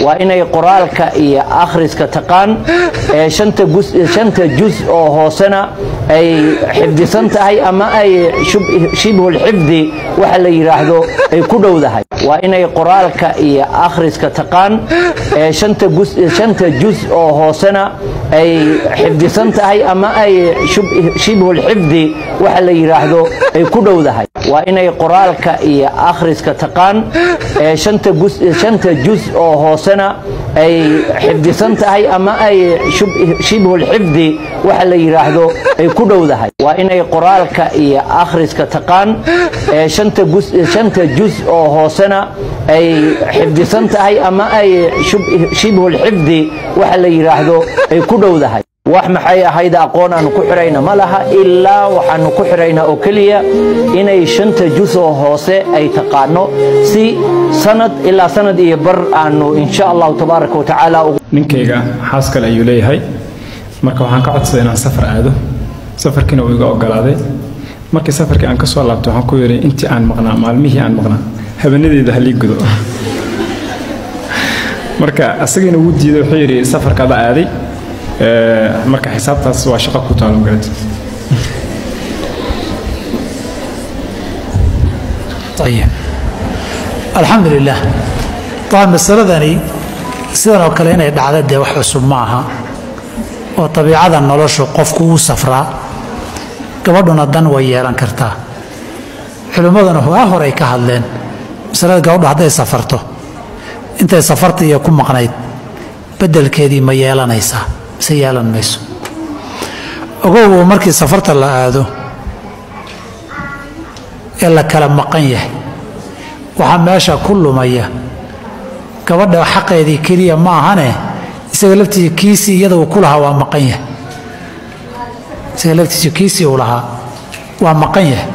waa inay qoraalka iyo akhriska taqaan ee shanta gus- shanta jus oo hoosena ay xifdisan tahay ama ay shub- shibhulxifdi waxa la yidhaahdo ay ku dhowdahay waa inay qoraalka iyo akhriska taqaan ee shanta gus- shanta jus oo hoosena ay xifdisan tahay ama ay shub- shibhulxifdi waxa la yidhaahdo ay ku dhowdahay waa inay qoraalka iyo akhriska taqaan ee shanta gus- shanta jus oo hoosena ay xifdisan tahay ama ay shub- shibhulxifdi waxa la yidhaahdo ay ku dhowdahay waa inay qoraalka iyo akhriska taqaan ee shanta gus- shanta jus oo hoosena ay xifdisan tahay ama ay shub- shibhulxifdi waxa la yidhaahdo ay ku dhowdahay wax maxay ahayd aqoon aanu ku xidhayna ma laha ilaa waxaanu ku xidhaynaa oo keliya inay shanta jus oo hoose ay taqaano si sanad ilaa sanad iyo bar aanu insha allahu tabaaraka wa tacaala ugu ninkayga xaas kale ayuu leeyahay marka waxaan ka codsaday inaan safar aado safarkiina uu iga ogolaaday markii safarkii aan ka soo laabto waxaan ku yidhi intii aan maqnaa maalmihii aan maqnaa habeenadeeda halii gudo marka asagiina wuu diiday wuxuu yidhi safarka ada aaday Ee, marka xisaabtaas waa shaqo ku taalo magarat ayib alxamdu lilah طبعا masaladani sidan oo kale inay dhacda dee wax cusub ma aha oo tabiicada noloshu qofku wuu safraa gabadhuna dan way yeelan kartaa culimmaduna waa horay ka hadleen masalada gabadhu hadday safarto intay safarta iyo ku maqnayd beddelkeedii ma yeelanaysaa mise yeelan mayso ogow markii safarta la aado ee la kala maqan yahay waxaa meesha ku lumaya gabadha xaqeedii keliya ma ahane isaga laftiisa kiisii iyada uu ku lahaa waa maqan yahay isaga laftiisa kiisii uu lahaa waa maqan yahay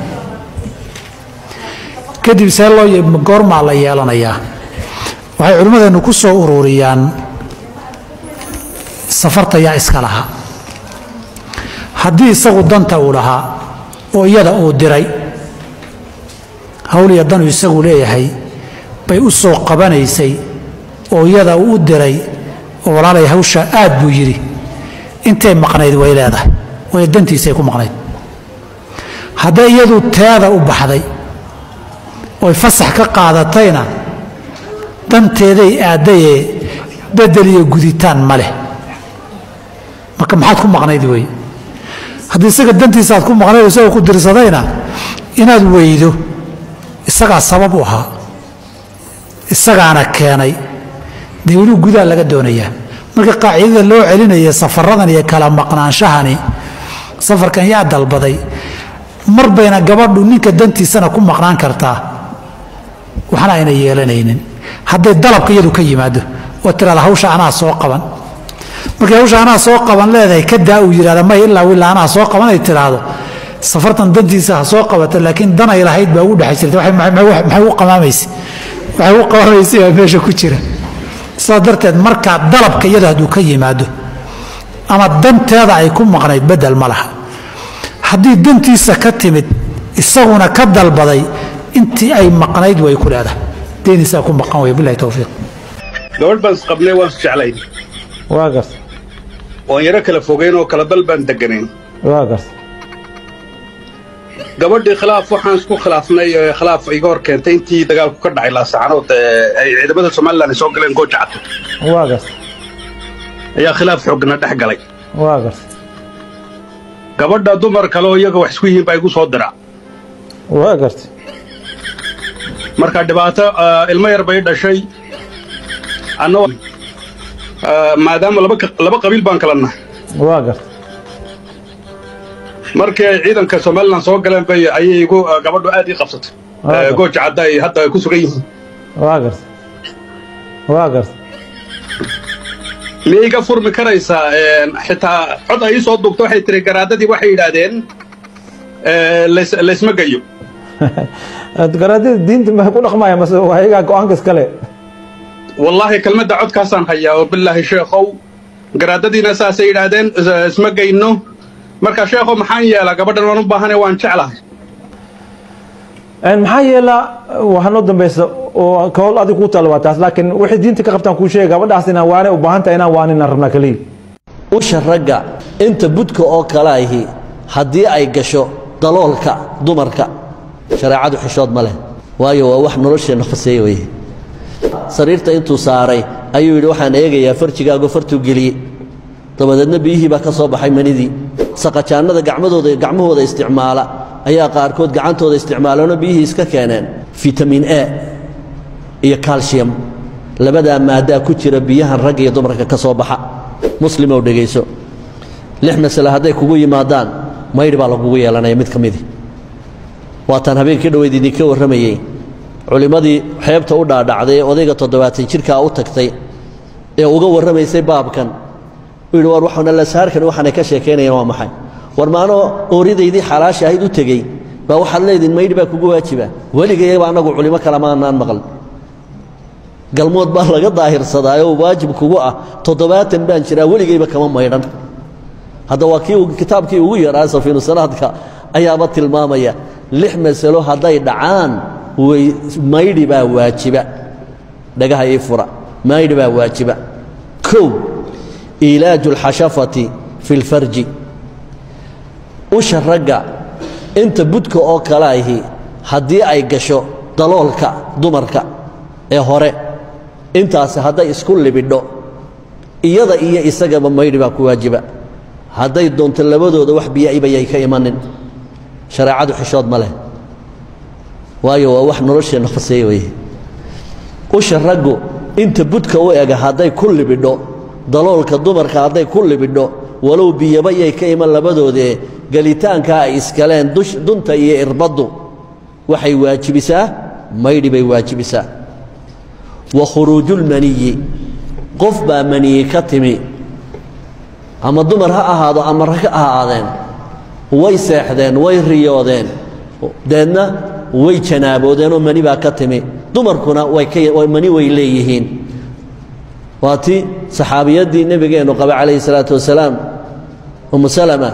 kadib see loo ye- goormaa la yeelanayaa waxay culimmadeennu ku soo ururiyaan safarta yaa iska lahaa haddii isagu danta uu lahaa oo iyada uu diray hawl iyo danu isagu leeyahay bay u soo qabanaysay oo iyada uu u diray oo walaalay hawsha aad buu yidhi intay maqnayd way leedahay way dantiisay ku maqnayd hadday iyadu teeda u baxday oy fasax ka qaadatayna danteeday aadayee bedel iyo guditaan ma leh marka maxaad ku maqnayd wey haddii isaga dantiisa aad ku maqnayd oo isaga ku dirsadayna inaad weydo isagaa sabab u ahaa isagaana keenay dee weli gudaha laga doonayaa marka qaacidada loo celinaya safaradan iyo kala maqnaanshahani safarkan yaa dalbaday mar bayna gabadhu ninka dantiisana ku maqnaan kartaa waxna ayna yeelanaynin hadday dalabka iyadu ka yimaado oo tirahda hawsha anaa soo qaban markay hawsha anaa soo qaban leedahay kadaa uu yidhahda may ilaa wilaa anaa soo qaban ay tiraahdo safartan dantiisa ha soo qabata laakiin dan ay lahayd baa ugu dhex jirta waxay- maxay maxay u qamaamaysa waxay u qamaamaysa baa meesha ku jira sidaas darteed markaa dalabka iyada hadduu ka yimaado ama danteeda ay ku maqnayd bedel ma laha haddii dantiisa ka timid isaguna ka dalbaday intii ay maqnayd way ku leedahay deenisaa ku maqan way bilahi towfiiq gabadh baan isqabnay waan isjeclayn waa garta waan yaro kala fogeyn oo kala dal baan deganayn waa garta gabadhii khilaaf waxaan isku khilaafnay ee khilaaf iga hor keentay intii dagaalku ka dhacay laasacanood ee ay ciidamada somalilan ay soo galeen goojacad waa garta ayaa khilaaf xoogna dhex galay waa garta gabadha dumar kale oo iyaga wax isku yihiin baa igu soo dira waa garta marka dhibaato ah, ilmo yar bay dhashay anna maadaama laba ka- laba qabiil baan kala nahay waa garta markii ay ciidanka somalilan soo galeen bay ayay igu ah, gabadhu aad ii qabsatay Ah, Eh, gooja cadda ay hadda ay ku sugan yihiin waa garta waa garta miyay iga furmi karaysaa een, xitaa cod ay ii soo duugto waxay tiri garaadadii waxay yidhaahdeen eh, lays- laysma gayo garaadada diinta maxay ku dhaqmaya mase waa iyagaa go-aanka iskale wallaahi kelmadda codkaasaan hayaa oo bilaahi sheekhow garaadadiina saasay yidhaahdeen is- isma gayno marka sheekhow maxaan yeelaa gabadhan waan u baahane waan jeclahay maxaa yeela waxaa noo dambeysa oo kahool adig kuu taalo waa taas laakiin wixii diinta ka qabtaan kuu sheega gabadhaas inaan waane u baahan tahay inaan waanina rabnaa kaliya usha ragga inta budka oo kale ahi haddii ay gasho daloolka dumarka shareecadu xishood ma leh waayo waa wax nolosheenna khaseeye weye sariirta intuu saaray ayuu yidhi waxaan eegayaa farjigaago fartuu geliyey dabadeedna biyihii baa ka soo baxay manidii saqajaannada gacmadooda gacmahooda isticmaala ayaa qaarkood gacantooda isticmaalano biyihii iska keeneen fitamin a iyo calcium labadaa maaddaa ku jira biyahan ragga iyo dumarka ka soo baxa muslimow dhegayso lix masale hadday kugu yimaadaan maydhi baa lagugu yeelanaya mid ka midi waataan habeenkii dhoweyd idinka warramayey culimmadii xeebta u dhaadhacday ee odayga toddobaatan jidhkaa u tagtay ee uga warramaysay baabkan u yidhi war waxaana lasaarkan waxaanay ka sheekaynayaan waa maxay war maanoo ooridaydii xalaasha ahayd u tegey baa waxaad leediin maydhi baa kugu waajiba weligayaba annagu culimo kale maanaan maqal galmood baa laga daahirsadaayo waajib kugu ah toddobaatan baan jiraa weligayba kama maydhan hadda waa kii kitaabkii ugu yaraa safiinu sanaadka ayaaba tilmaamaya lix masalo hadday dhacaan way maydhi baa waajiba dhagaha ii fura maydhi baa waajiba kow iilaaju alxashafati fi lfarji usha ragga inta budka oo kale ahi haddii ay gasho daloolka dumarka ee hore intaasi hadday isku libidho iyada iyo isagaba maydhi baa ku waajiba hadday doonto labadooda wax biya'ibayay ka imanin shareecadu xishood ma leh waayo waa wax nolosheenna khaseeye weye usha raggu inta budka u ega hadday ku libidho daloolka dumarka hadday ku libidho walow biyaba yay ka iman labadoodee gelitaankaa ay iskaleen dunta iyo irbaddu waxay waajibisaa maydhi bay waajibisaa wa khuruujulmaniyi qof baa maniyi ka timi ama dumar ha ahaado ama rag ha ahaadeen way seexdeen way riyoodeen deedna way janaaboodeenoo mani baa ka timi dumarkuna mani way leeyihiin waa ti saxaabiyaddii nebigeennu qaba calayhi salaatu wasalaam umu salama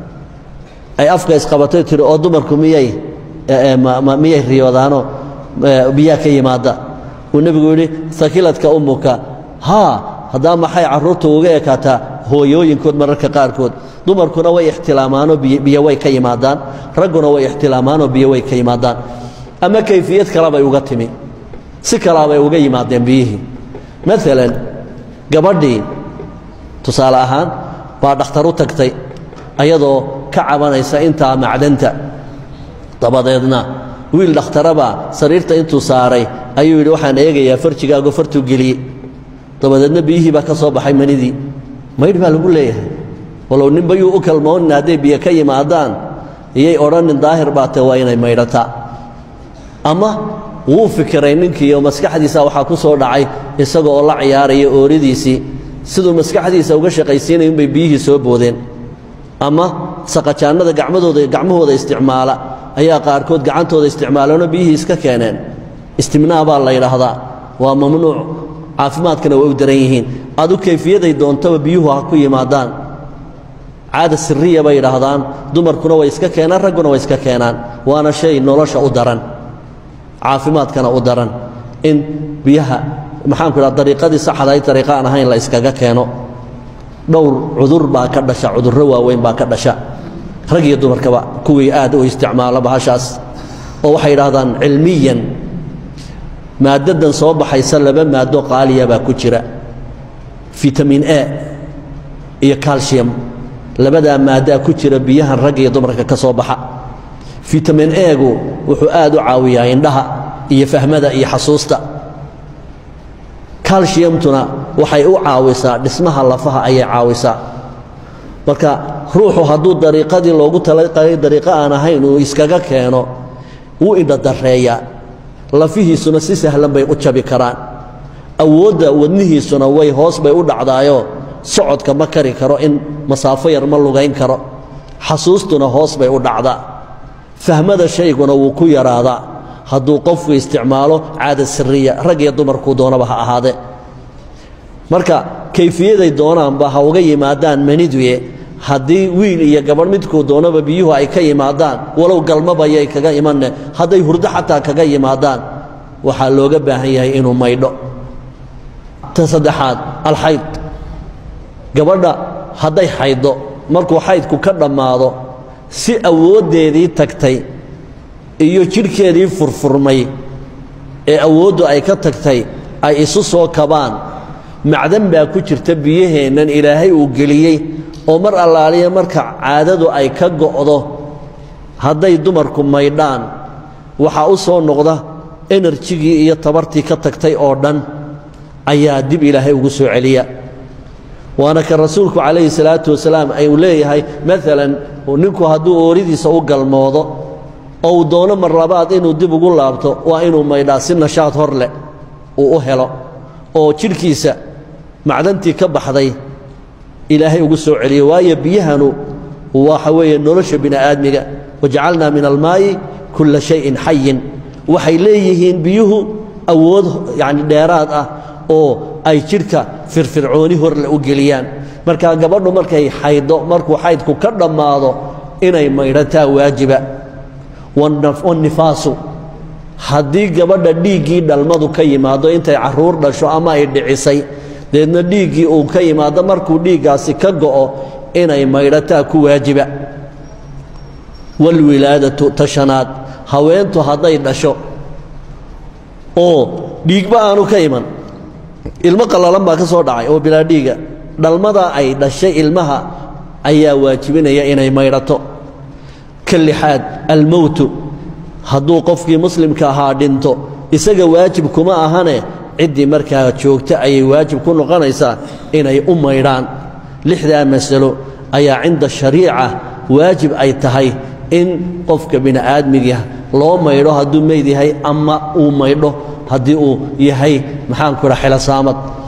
ay afka isqabatay tiri oo dumarku miyay miyay riyoodaanoo biyaa ka yimaada uu nebigu yidhi sakiladka ummuka haa haddaa maxay carruurta uga ekaataa hooyooyinkood mararka qaarkood dumarkuna way ixtilaamaanoo biyo way ka yimaadaan ragguna way ixtilaamaanoo biyo way ka yimaadaan ama kayfiyad kalebay uga timi si kalaabay uga yimaadeen biyihii maalan gabadhii tusaale ahaan baa dhakhtar u tagtay ayadoo ka cabanaysa intaa macdanta dabadeedna wiil dhakhtarabaa sariirta intuu saaray ayuu yidhi waxaan eegayaa farjigaago fartuu geliyey dabadeedna biyihii baa ka soo baxay manidii maydh baa lagu leeyahay walow ninba yuu u kalmoonin hadday biyo ka yimaadaan iyay odhanin daahir baa te waa inay maydhataa ama wuu fikiray ninkiioo maskaxdiisa waxaa ku soo dhacay isaga oo la ciyaaraya ooridiisii siduu maskaxdiisa uga shaqaysiinaya unbay biyihii soo boodeen ama saqajaannada gacmadooda gacmahooda isticmaala ayaa qaarkood gacantooda isticmaaleenoo biyihii iska keeneen istimnaa baa la yidhaahdaa waa mamnuuc caafimaadkana way u daran yihiin adu kayfiyaday doontaba biyuhu ha ku yimaadaan caada siriya bay yidhaahdaan dumarkuna way iska keenaan ragguna way iska keenaan waana shay nolosha u daran caafimaadkana u daran in biyaha maxaanku idhaha dariiqadii saxdahay dariiqa aan ahayn la iskaga keeno dhowr cudur baa ka dhasha cudurro waaweyn baa ka dhasha rag iyo dumarkaba kuwii aad u isticmaala bahashaas oo waxay yidhaahdaan cilmiyan maaddadan soo baxaysa laba maado qaaliya baa ku jira fitamin a iyo calcium labadaa maaddaa ku jira biyahan ragga iyo dumarka ka soo baxa fitamin egu wuxuu aad u caawiyaa indhaha iyo fahmada iyo xasuusta calciumtuna waxay u caawisaa dhismaha lafaha ayay caawisaa marka ruuxu hadduu dariiqadii loogu talagalay dariiqo aan ahayn uu iskaga keeno wuu indhadareeyaa lafihiisuna si sahlan bay u jabi karaan awoodda wadnihiisuna way hoos bay u dhacdaayoo socodka ma kari karo in masaafo yar ma lugayn karo xasuustuna hoos bay u dhacdaa fahmada shayguna wuu ku yaraadaa hadduu qofku isticmaalo caada siriya rag iyo dumarkuu doonaba ha ahaadee marka kayfiyaday doonaanba ha uga yimaadaan maniduye haddii wiil iyo gabadh midkuu doonaba biyuhu ay ka yimaadaan walow galmabayay kaga imanne hadday hurdo xataa kaga yimaadaan waxaa looga baahan yahay inuu maydho ta saddexaad alxayd gabadha hadday xayddo markuu xaydku ka dhammaado si awooddeedii tagtay iyo jidhkeedii furfurmay ee awooddu ay ka tagtay ay isu soo kabaan macdan baa ku jirta biyaheennan ilaahay uu geliyey oo mar allaaliya marka caadadu ay ka go'do hadday dumarku maydhaan waxaa u soo noqda enerjigii iyo tabartii ka tagtay oo dhan ayaa dib ilaahay ugu soo celiya waana ka rasuulku calayhi salaatu wasalaam ayuu leeyahay maalan ninku hadduu ooridiisa u galmoodo oo uu doono mar labaad inuu dib ugu laabto waa inuu maydhaa si nashaad hor leh uu u helo oo jidhkiisa macdantii ka baxday ilaahay ugu soo celiyo waayo biyahanu waxa weeye nolosha bini'aadmiga wajacalnaa min almaa'i kulla shayin xayin waxay leeyihiin biyuhu awood yacni dheeraad ah oo ay jidhka firfircooni horle u geliyaan marka gabadhu markay xayddo markuu xaydku ka dhammaado inay maydhataa waajiba wannifaasu haddii gabadha dhiiggii dhalmadu ka yimaado intay carruur dhasho ama ay dhicisay deedna dhiiggii uu ka yimaado markuu dhiiggaasi ka go'o inay maydhataa ku waajiba walwilaadatu tashanaad haweentu hadday dhasho oo dhiigba aanu ka iman ilmo qallalan baa ka soo dhacay oo bilaa dhiiga dhalmadaa ay dhashay ilmaha ayaa waajibinaya inay maydhato ka lixaad almowtu hadduu qofkii muslimka ahaa dhinto isaga waajib kuma ahane ciddii markaa joogta ayay waajib ku noqonaysaa inay u maydhaan lixdaa masalo ayaa cinda shariica waajib ay tahay in qofka bini'aadmiga loo maydho hadduu meyd yahay ama uu maydho haddii uu yahay maxaanku idha xilosaamad